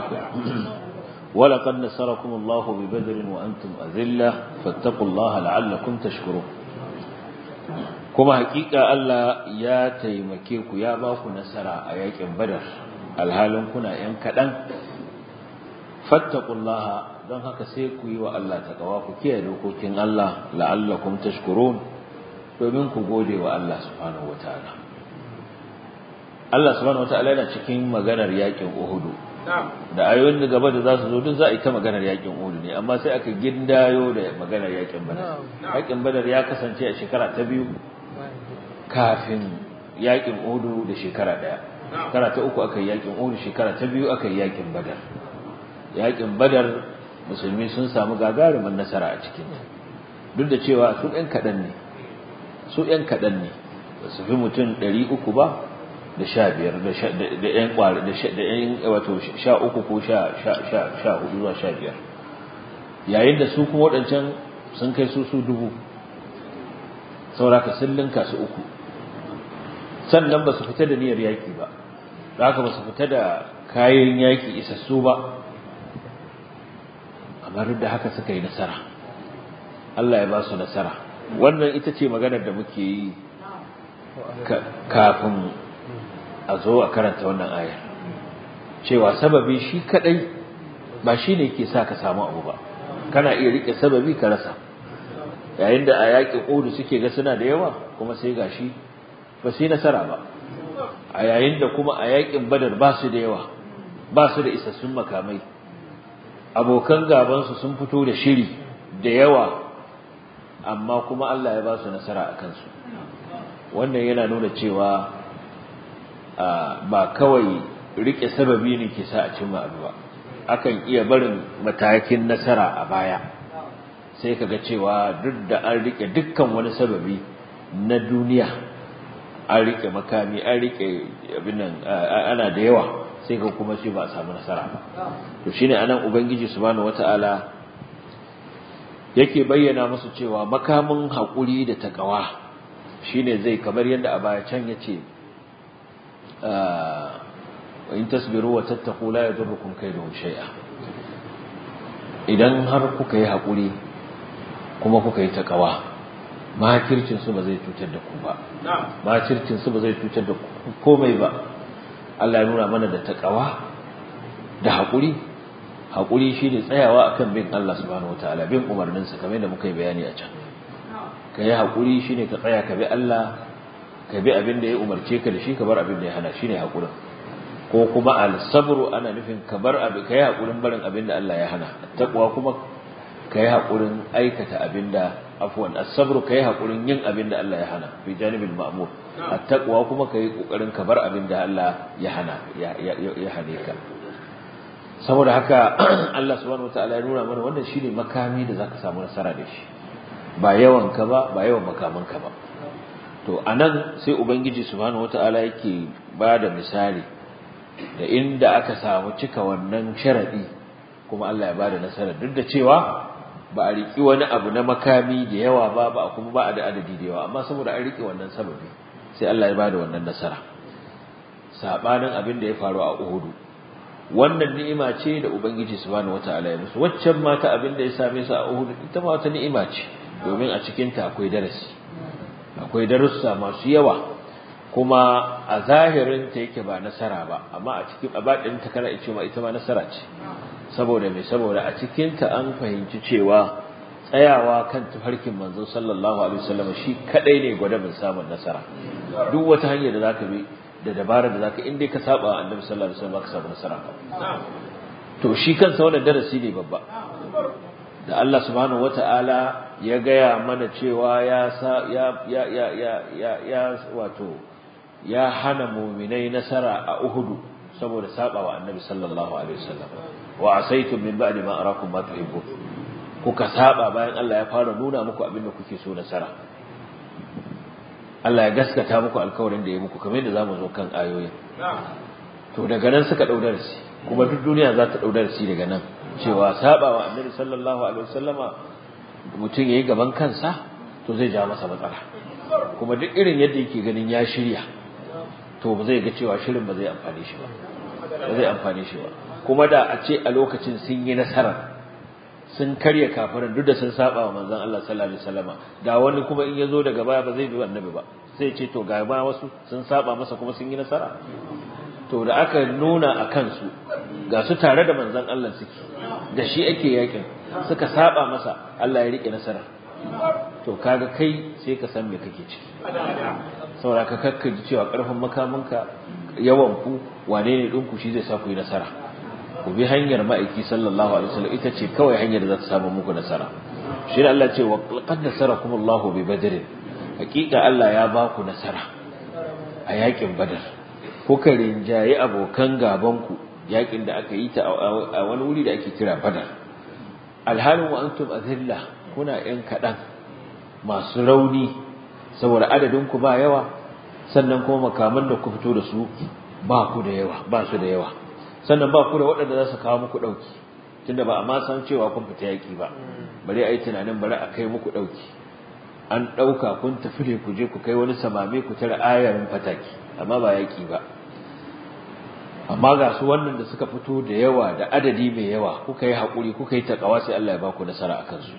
ولقد نصركم الله ببدر وأنتم أذلة فاتقوا الله لعلكم تشكرون كما حقيقة ألا يا تيمكيك يا باكو نصر أياك بدر الهالون كنا ينكدن فاتقوا الله don haka sai ku yi wa Allah takawa ku kiyaye dokokin Allah la'allakum tashkurun domin ku gode wa Allah subhanahu wataala Allah subhanahu wataala yana cikin maganar yakin Uhud da ayoyin da gaba da za su zo duk za a yi ta maganar yakin Uhud ne amma sai aka gindayo da maganar yakin Badar yakin Badar ya kasance a shekara ta biyu kafin yakin Uhud da shekara daya shekara ta uku aka yi yakin Uhud shekara ta biyu aka yi yakin Badar yakin Badar musulmi sun samu gagarumin nasara a cikin duk da cewa su ɗan kaɗan ne su ɗan kaɗan ne ba su fi mutum ɗari uku ba da sha biyar da ƴan ƙwari da ƴan wato sha uku ko sha hudu zuwa sha biyar yayin da su kuma waɗancan sun kai su su dubu sauraka sun linka su uku sannan ba su fita da niyyar yaƙi ba da haka ba su fita da kayan yaƙi isassu ba amma duk da haka suka yi nasara Allah ya ba su nasara wannan ita ce maganar da muke yi kafin a zo a karanta wannan ayar cewa sababi shi kadai ba shi ne ke sa ka samu abu ba kana iya rike sababi ka rasa yayin da a yaƙin Uhud suke ga suna da yawa kuma sai gashi ba su yi nasara ba a yayin da kuma a yaƙin Badar ba su da yawa ba su da isassun makamai abokan gabansu sun fito da shiri da yawa amma kuma Allah ya ba su nasara a kansu wannan yana nuna cewa ba kawai rike sababi ne ke sa a cimma abu ba akan iya barin matakin nasara a baya sai kaga cewa duk da an rike dukkan wani sababi na duniya an rike makami an rike abin nan ana da yawa sai ka kuma ce ba a samu nasara ba to shine anan ubangiji subhanahu wataala yake bayyana musu cewa makamin hakuri da takawa shine zai kamar yadda a baya can yace wa in tasbiru wa tattaqu la yadurrukum kayduhum shay'a idan har kuka yi hakuri kuma kuka yi takawa makircin su ba zai cutar da ku ba makircin su ba zai cutar da ku komai ba Allah ya nuna mana da takawa da haƙuri haƙuri shine tsayawa akan bin Allah subhanahu wataala bin umarninsa kamar yadda muka yi bayani a can ka yi haƙuri shine ka tsaya ka bi Allah ka bi abin da ya umarce ka da shi ka bar abin da ya hana shine haƙurin ko kuma al-sabru ana nufin ka bar abin ka yi haƙurin barin abin da Allah ya hana taqwa kuma ka yi haƙurin aikata abin da afwan as-sabru ka yi haƙurin yin abin da Allah ya hana fi janibil ma'mur at-taqwa kuma ka yi ƙoƙarin ka bar abin da Allah ya hana ya hane ka saboda haka Allah subhanahu wataala ya nuna mana wannan shine makami da zaka samu nasara da shi ba yawan ka ba ba yawan makaman ka ba to anan sai ubangiji subhanahu wataala yake bada misali da inda aka samu cika wannan sharadi kuma Allah ya bada nasara duk da cewa ba a riki wani abu na makami da yawa ba ba kuma ba a da adadi da yawa amma saboda an rike wannan sababi sai Allah ya bada wannan nasara sabanin abin da ya faru a Uhud wannan ni'ima ce da ubangiji subhanahu wataala ya musu waccan mata abin da ya same su a Uhud ita ma wata ni'ima ce domin a cikin ta akwai darasi akwai darussa masu yawa kuma a zahirin ta yake ba nasara ba amma a cikin abadin ta kana ce ma ita ma nasara ce saboda me saboda a cikin ta an fahimci cewa tsayawa kan tafarkin manzon sallallahu alaihi wasallam shi kadai ne gwadabin samun nasara duk wata hanyar da zaka bi da dabara da zaka in dai ka saba wa annabi sallallahu alaihi wasallam ka samu nasara to shi kansa wannan darasi ne babba da Allah subhanahu wataala ya gaya mana cewa ya ya ya ya ya ya wato ya hana mu'minai nasara a Uhud saboda saba wa annabi sallallahu alaihi wasallam wa asaitum min ba'di ma arakum ma tuhibbun kuka saba bayan Allah ya fara nuna muku abin da kuke so nasara Allah ya gaskata muku alkawarin da ya muku kamar yadda zamu zo kan ayoyin to daga nan suka dau darasi kuma duk duniya za ta dau darasi daga nan cewa sabawa annabi sallallahu alaihi wasallama mutum yayi gaban kansa to zai ja masa matsala kuma duk irin yadda yake ganin ya shirya to ba zai ga cewa shirin ba zai amfane shi ba ba zai amfane shi ba kuma da a ce a lokacin sun yi nasara sun karya kafirin duk da sun saba wa manzon Allah sallallahu alaihi wasallama da wani kuma in yazo daga baya ba zai bi annabi ba sai ce to ga ba wasu sun saba masa kuma sun yi nasara to da aka nuna a kansu ga su tare da manzon Allah suke da shi ake yakin suka saba masa Allah ya rike nasara to kaga kai sai ka san me kake ciki saboda ka kakkaji cewa karfin makaminka yawan ku wane ne ɗinku shi zai sa ku yi nasara ku bi hanyar ma'aiki sallallahu alaihi wasallam ita ce kawai hanyar da za ta samu muku nasara shi ne Allah ce wa qad nasarakum Allahu bi badr hakika Allah ya ba ku nasara a yakin badar kuka rinjaye abokan gaban ku yakin da aka yi ta a wani wuri da ake kira badar alhalin wa antum azilla kuna yan kadan masu rauni saboda adadin ku ba yawa sannan kuma makaman da ku fito da su ba ku da yawa ba su da yawa sannan ba ku da waɗanda za su kawo muku ɗauki tunda ba a ma san cewa kun fita yaƙi ba bari a yi tunanin bari a kai muku ɗauki an ɗauka kun tafi ne ku je ku kai wani samame ku tara ayarin fataki amma ba yaƙi ba amma ga su wannan da suka fito da yawa da adadi mai yawa kuka yi haƙuri kuka yi taƙawa sai Allah ya ba ku nasara a kansu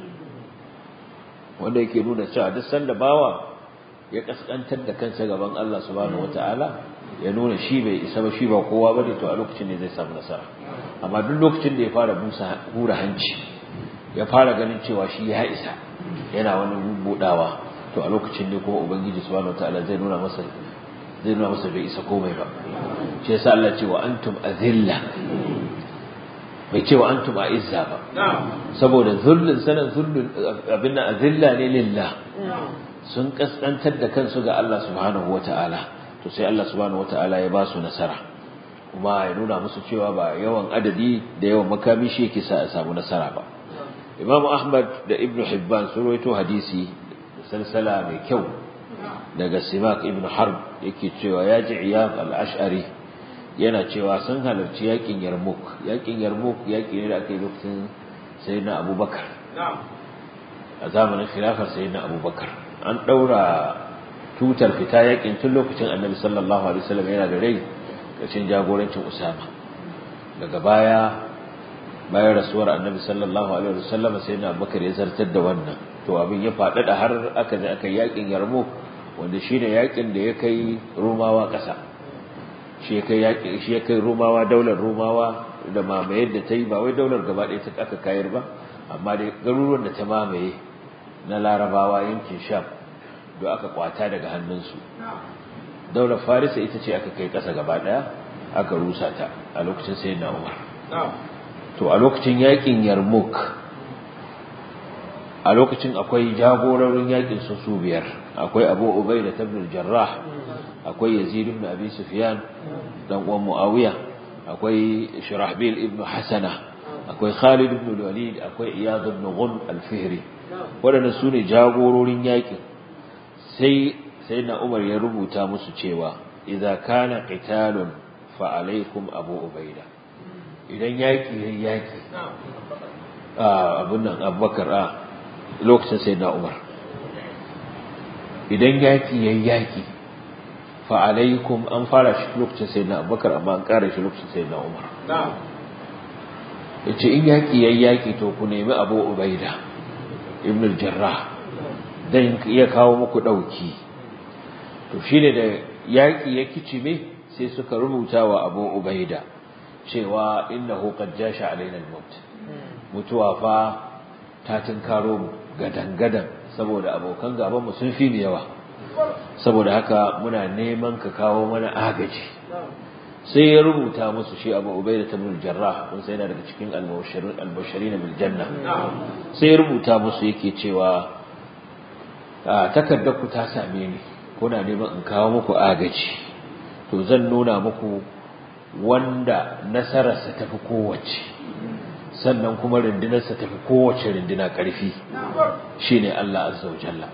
wanda yake nuna cewa duk sanda bawa ya kaskantar da kansa gaban Allah subhanahu wataala ya nuna shi bai isa ba shi ba kowa bane to a lokacin ne zai samu nasara amma duk lokacin da ya fara busa hura hanci ya fara ganin cewa shi ya isa yana wani budawa to a lokacin ne kuma ubangiji subhanahu wataala zai nuna masa zai nuna masa bai isa komai ba shi yasa Allah ce wa antum azilla bai ce wa antum a'izza ba saboda zullun sanan zullun abin nan azilla ne lillah sun kaskantar da kansu ga Allah subhanahu wata'ala to sai Allah subhanahu wata'ala ya ba su nasara kuma ya nuna musu cewa ba yawan adadi da yawan makami shi yake sa a samu nasara ba Imam Ahmad da Ibn Hibban sun rawaito hadisi salsala mai kyau daga Simak Ibn Harb yake cewa ya ji Iyad al-Ash'ari yana cewa sun halarci yakin Yarmouk yakin Yarmouk yaki ne da aka yi lokacin Sayyidina Abubakar a zamanin khilafar Sayyidina Abubakar an ɗaura tutar fita yakin tun lokacin annabi sallallahu alaihi wasallam yana da rai ƙarshen jagorancin usama daga baya bayan rasuwar annabi sallallahu alaihi wasallam sai na bakar ya zartar da wannan to abin ya faɗaɗa har aka je aka yakin yarmo wanda shine yakin da ya kai rumawa ƙasa shi ya kai yakin shi ya kai rumawa daular rumawa da mamayar da ta yi ba wai daular gaba ɗaya ta aka kayar ba amma dai garuruwan da ta mamaye na larabawa yankin sham da aka kwata daga hannunsu daular farisa ita ce aka kai ƙasa gaba ɗaya aka rusa ta a lokacin sai na umar to a lokacin yakin yarmouk a lokacin akwai jagororin yakin su su biyar akwai abu ubai da tabnul jarrah akwai yazid ibn abi sufyan dan uwan muawiya akwai shirahbil ibn hasana akwai khalid ibn walid akwai iyad ibn ghun al-fihri waɗanda su ne jagororin yakin sai sai na umar ya rubuta musu cewa idza kana qitalun fa alaikum abu ubaida idan yaki yayin yaki a abun nan abubakar a lokacin sai na umar idan yaki yayin yaki fa alaikum an fara shi lokacin sai na abubakar amma an kara shi lokacin sai na umar yace in yaki yayin yaki to ku nemi abu ubaida ibn al-jarrah dan iya kawo muku dauki to shine da yaki ya kicime sai suka rubuta wa Abu Ubaida cewa innahu qad jasha alaina al-maut mutuwa fa ta tinkaro mu gadan-gadan saboda abokan gaban mu sun fi mu yawa saboda haka muna neman ka kawo mana agaji sai ya rubuta musu shi Abu Ubaida ibn Jarrah kun sai yana daga cikin al-mubashirin al-bashirin bil janna sai ya rubuta musu yake cewa takardar ku ta same ni kuna neman in kawo muku agaji to zan nuna muku wanda nasararsa tafi kowace sannan kuma rundunarsa tafi kowace runduna ƙarfi shine Allah azza wa jalla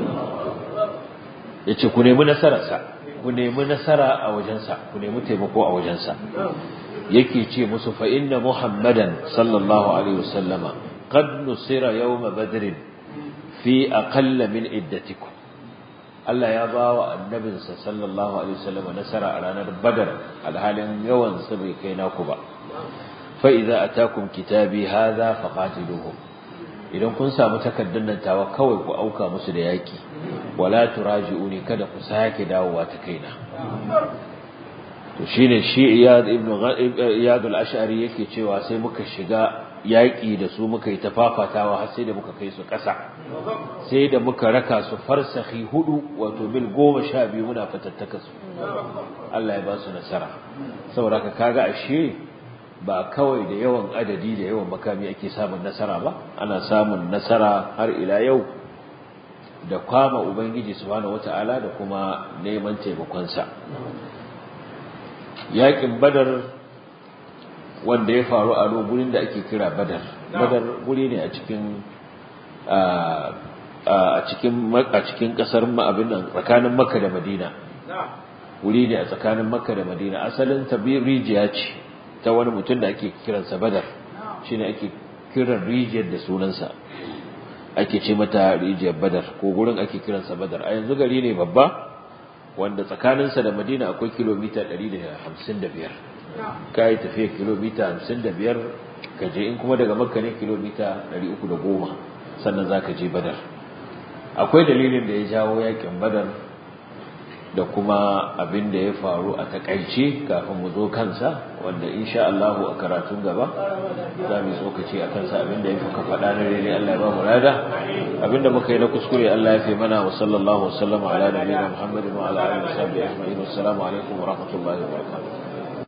yace ku nemi nasararsa ku nemi nasara a wajensa ku nemi taimako a wajensa yake ce musu fa inna muhammadan sallallahu alaihi wasallama qad nusira yawma badr fi aqalla min iddatikum Allah ya ba wa annabinsa sallallahu alaihi wasallam nasara a ranar Badar alhalin yawan sa bai kai naku ba fa idza atakum kitabi hadha faqatiluhum idan kun samu takaddan nan tawa kawai ku auka musu da yaki wala turaji'uni kada ku sake dawowa ta kaina to shine shi Iyad ibn Iyad al-Ash'ari yake cewa sai muka shiga yaƙi da su muka yi ta fafatawa har sai da muka kai su ƙasa sai da muka raka su farsahi hudu wato mil goma sha biyu muna fatattaka su Allah ya ba su nasara saboda ka kaga ashe ba kawai da yawan adadi da yawan makami ake samun nasara ba ana samun nasara har ila yau da kwama ubangiji subhanahu wata'ala da kuma neman taimakonsa yaƙin badar wanda ya faru a gurin da ake kira badar badar guri ne a cikin a cikin a cikin kasar abin nan tsakanin makka da madina wuri ne a tsakanin makka da madina asalin ta rijiya ce ta wani mutum da ake kiransa badar shine ake kiran rijiyar da sunansa ake ce mata rijiyar badar ko gurin ake kiransa badar a yanzu gari ne babba wanda tsakaninsa da madina akwai kilomita 155 ka yi tafiya kilomita hamsin da biyar ka je in kuma daga makka ne kilomita ɗari uku da goma sannan za ka je badar akwai dalilin da ya jawo yakin badar da kuma abin da ya faru a takaice kafin mu zo kansa wanda insha Allah a karatun gaba za mu tsokaci a kansa abin da ya fuka faɗa na daidai Allah ya ba mu rada abin da muka yi na kuskure Allah ya fi mana wa sallallahu wa sallama ala nabiyina Muhammadin wa ala alihi wa sahbihi ajma'in assalamu alaikum wa rahmatullahi wa barakatuh